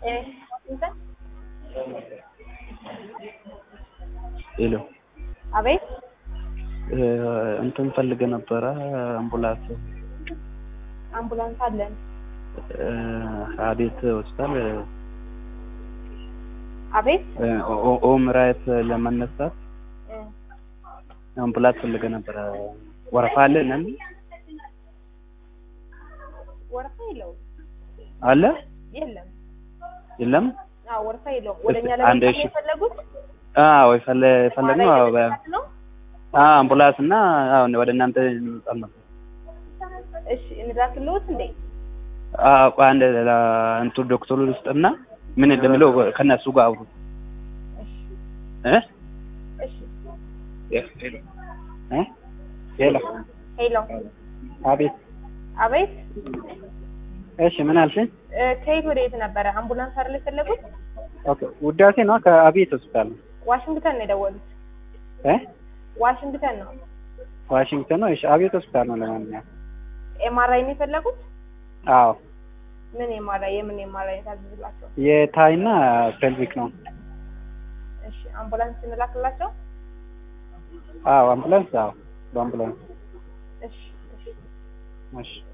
ዋሽንግተን ሄሎ አቤት እንትን ፈልገ ነበረ አምቡላንስ አምቡላንስ አለን አቤት ሆስፒታል አቤት ኦም ራይት ለመነሳት እ አምቡላንስ ፈልገ ነበረ ወረፋ አለ ነን ወረፋ የለውም አለ የለም የለም አዎ ወረፋ የለውም ወደኛ አንድ ለመምጣት እሺ። የፈለጉት አዎ የፈለ የፈለግነው አዎ በ- ማለት ነው አዎ አምቡላንስ እና አዎ ወደ እናንተ እንመጣል ነበር እሺ እንላክልዎት እንዴ አዎ ቆይ አንድ ላ- እንቱ ዶክተሩ ውስጥና ምን እንደሚለው ከነሱ ጋር አውሩ እሺ እ እሺ እ ሄሎ ሄሎ አቤት አቤት እሺ ምን አልሽኝ? እ ከየት ወደ የት ነበረ አምቡላንስ አይደል የፈለጉት ኦኬ ውዳሴ ነው ከአቤት ሆስፒታል ነው ዋሽንግተን ነው የደወሉት እ ዋሽንግተን ነው ዋሽንግተን ነው እሺ አቤት ሆስፒታል ነው ለማንኛውም ኤምአርአይ ነው የፈለጉት አዎ ምን ኤምአርአይ የምን ኤምአርአይ ታዝዝላቸው የታይና ፔልቪክ ነው እሺ አምቡላንስ እንላክላቸው አዎ አምቡላንስ አዎ በአምቡላንስ እሺ እሺ እሺ